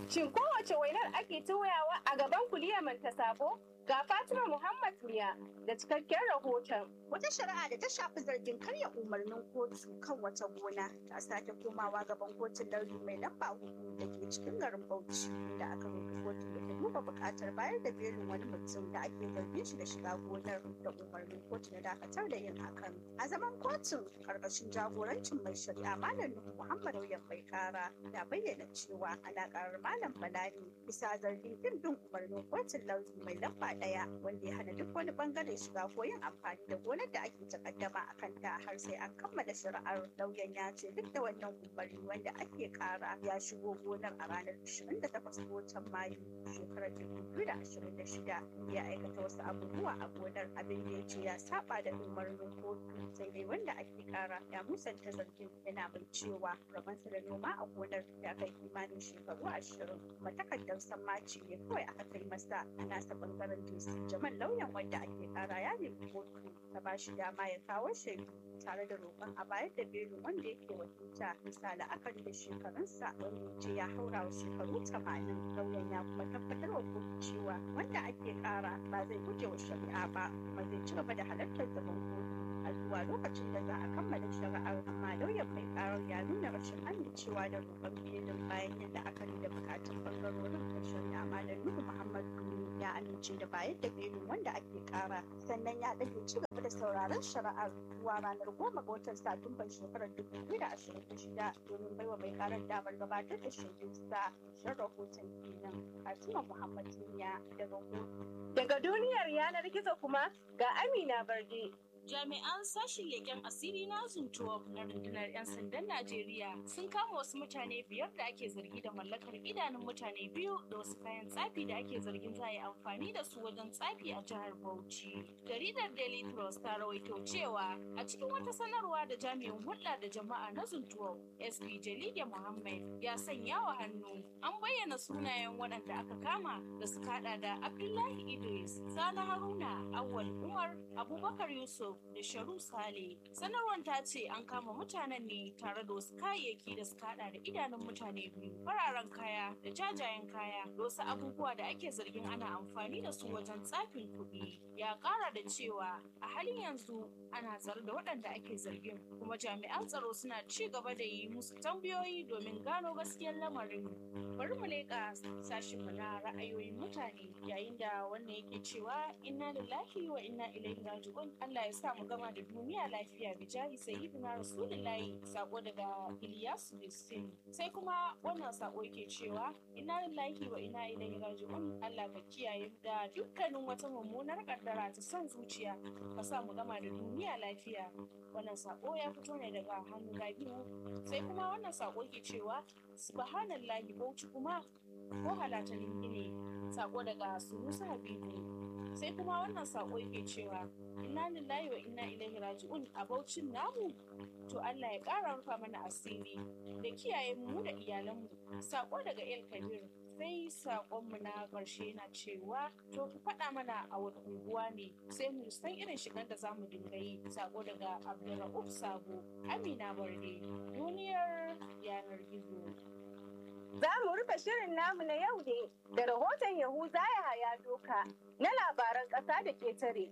Shin kowace wainar ake toyawa a gaban kuliyar manta sabo? Ga Fatima Muhammad Miya da cikakken rahoton. Wata shari'a da ta shafi zargin karya umarnin kotu kan wata gona ta sake komawa gaban kotun lauyi mai lamba hudu da ke cikin garin Bauchi da aka roƙi kotu da ta duba buƙatar bayar da belin wani mutum da ake zargin shi da shiga gonar da umarnin kotu na dakatar da yin hakan. A zaman kotun karkashin jagorancin mai shari'a Malam Nuhu Muhammad Auyan mai kara na bayyana cewa ana karar Malam Balani bisa zargin kin bin umarnin kotun lauyi mai lamba ɗaya wanda ya hana duk wani bangare shiga ko yin amfani da gonar da ake takaddama a kanta har sai an kammala shari'ar lauyan ya ce duk da wannan umarni wanda ake kara ya shigo gonar a ranar 28 ga watan mayu shekarar 2026 ya aikata wasu abubuwa a gonar abin da ya ce ya saba da umarnin kotu sai dai wanda ake kara ya musanta zargin yana mai cewa rabansa da noma a gonar ya kai kimanin shekaru ashirin kuma takardar sammaci ne kawai aka kai masa a nasa bangaren dc jamal lauyan wanda ake kara ya nemi kotu ta ba shi dama ya kawo shaidu tare da roƙon a bayar da belin wanda yake wakilta bisa la'akari da shekarunsa wanda ya ce ya haura wa shekaru tamanin lauyan ya kuma tabbatar wa kotu cewa wanda ake kara ba zai guje wa shari'a ba kuma zai ci gaba da halartar zaman kotu a zuwa lokacin da za a kammala shari'ar amma lauyan mai karar ya nuna rashin amincewa da roƙon belin bayan yadda aka da bukatun bangarorin da shari'a malam nuhu muhammad ya amince da bayar da belin wanda ake kara sannan ya ɗage ci gaba da sauraron shari'ar zuwa ranar goma ga watan satumban shekarar dubu biyu da ashirin da shida domin baiwa mai karar damar gabatar da shaidunsa shan rahoton kenan fatima muhammad duniya daga kotu Daga duniyar yanar gizo kuma ga Amina Barde. Jami'an sashen leƙen asiri na Zuntuwa na rundunar 'yan sandan Najeriya sun kama wasu mutane biyar da ake zargi da mallakar idanun mutane biyu da wasu kayan tsafi da ake zargin za a yi amfani da su wajen tsafi a jihar Bauchi. Jaridar Daily Trust ta rawaito cewa a cikin wata sanarwa da jami'in hulɗa da jama'a na Zuntuwa SP Jalige Muhammad ya sanya wa hannu an bayyana sunayen waɗanda aka kama da suka haɗa da Abdullahi Idris, Sani Haruna, Awwal Umar, Abubakar Yusuf, da Sharu Sale. Sanarwar ta ce an kama mutanen ne tare da wasu kayayyaki da suka hada da idanun mutane biyu, fararen kaya da jajayen kaya da wasu abubuwa da ake zargin ana amfani da su wajen tsafin kuɗi. Ya ƙara da cewa a halin yanzu ana tsare da waɗanda ake zargin kuma jami'an tsaro suna ci gaba da yi musu tambayoyi domin gano gaskiyar lamarin. Bari mu leƙa sashinmu na ra'ayoyin mutane yayin da wannan yake cewa inna lillahi wa inna ilaihi raji'un Allah ya sa mu gama da duniya lafiya bijahi sayyidina rasulullahi sako daga Ilyas Bisin sai kuma wannan sako yake cewa inna lillahi wa inna ilaihi raji'un Allah ka kiyaye mu da dukkanin wata mummunar kaddara ta son zuciya ka sa mu gama da duniya lafiya wannan sako ya fito ne daga hannun Rabiu sai kuma wannan sako yake cewa subhanallahi bauchi kuma ko halatalin ne sako daga Sunusa Habibu sai kuma wannan sako yake cewa inna lillahi wa inna ilaihi raji'un a baucin namu to Allah ya ƙara rufa mana asiri da kiyaye mu da iyalanmu sako daga El Kabir sai sakonmu na ƙarshe na cewa to ku faɗa mana a wani unguwa ne sai mu san irin shigar da zamu dinga yi sako daga Abdulrahuf Sabo Amina Barde duniyar yanar gizo Za mu rufe shirin namu na yau ne da rahoton Yahuza ya haya doka na labaran ƙasa da ketare.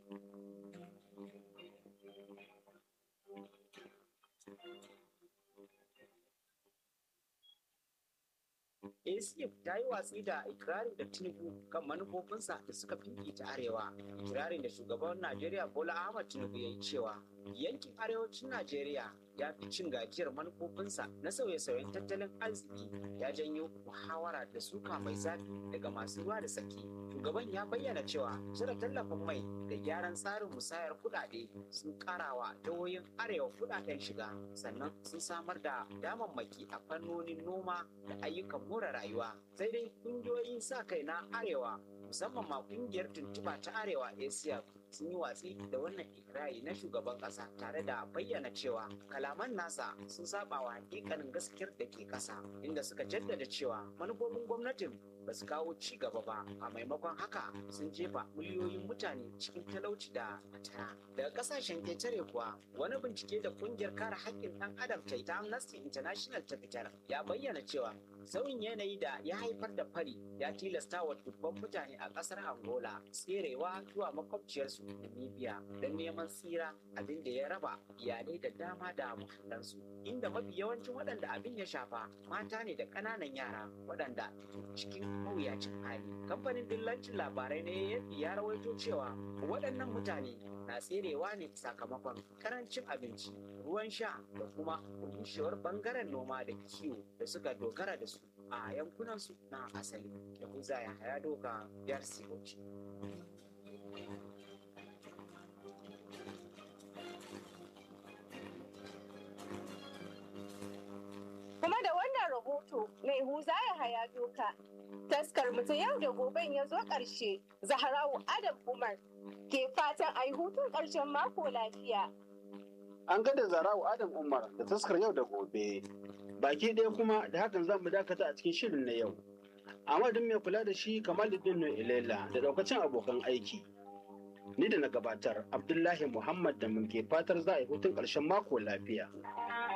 ACF ta yi watsi da ikirarin da Tinubu kan manufofinsa da suka ta arewa. Ikirarin da shugaban Najeriya Bola Ahmad Tinubu ya yi cewa yankin arewacin Najeriya ya fi cin gajiyar manufofinsa na sauye-sauyen tattalin arziki ya janyo muhawara da suka mai zafi daga masu ruwa da tsaki. Shugaban ya bayyana cewa cire tallafin mai da gyaran tsarin musayar kudade sun karawa jihohin arewa kudaden shiga sannan sun samar da damammaki a fannonin noma da ayyukan more rayuwa. Sai dai kungiyoyin sa kai na arewa musamman ma kungiyar tuntuba ta arewa asia sun yi watsi da wannan ikirari na shugaban kasa tare da bayyana cewa kalaman nasa sun saba wa hakikanin gaskiyar da ke kasa inda suka jaddada cewa manufofin gwamnatin ba su kawo ci gaba ba a maimakon haka sun jefa miliyoyin mutane cikin talauci da fatara daga kasashen ƙetare kuwa wani bincike da kungiyar kare haƙƙin ɗan adam ta ta amnesty international ta fitar ya bayyana cewa sauyin yanayi da ya haifar da fari ya tilasta wa dubban mutane a ƙasar angola tserewa zuwa makwabciyarsu namibia don neman tsira abin da ya raba iyalai da dama da muhallansu inda mafi yawancin waɗanda abin ya shafa mata ne da ƙananan yara waɗanda cikin mawuyacin hali kamfanin dillancin labarai na AFP ya rawaito cewa waɗannan mutane na tserewa ne sakamakon karancin abinci ruwan sha da kuma rushewar bangaren noma da kiwo da suka dogara da su a yankunansu na asali da kuza ya haya doka biyar sigoci. Kuma da wannan rahoto mai huza ya haya doka. Taskar mu ta yau da goben ya zo ƙarshe. Zaharawu Adam Umar ke fatan a yi hutun ƙarshen mako lafiya. An ga da Zarawu Adam Umar da taskar yau da gobe. Baki ɗaya kuma da hakan za mu dakata a cikin shirin na yau. Amadin mai kula da shi Kamaluddin Ilela da ɗaukacin abokan aiki. Ni da na gabatar Abdullahi Muhammad da mun ke fatar za a yi hutun ƙarshen mako lafiya.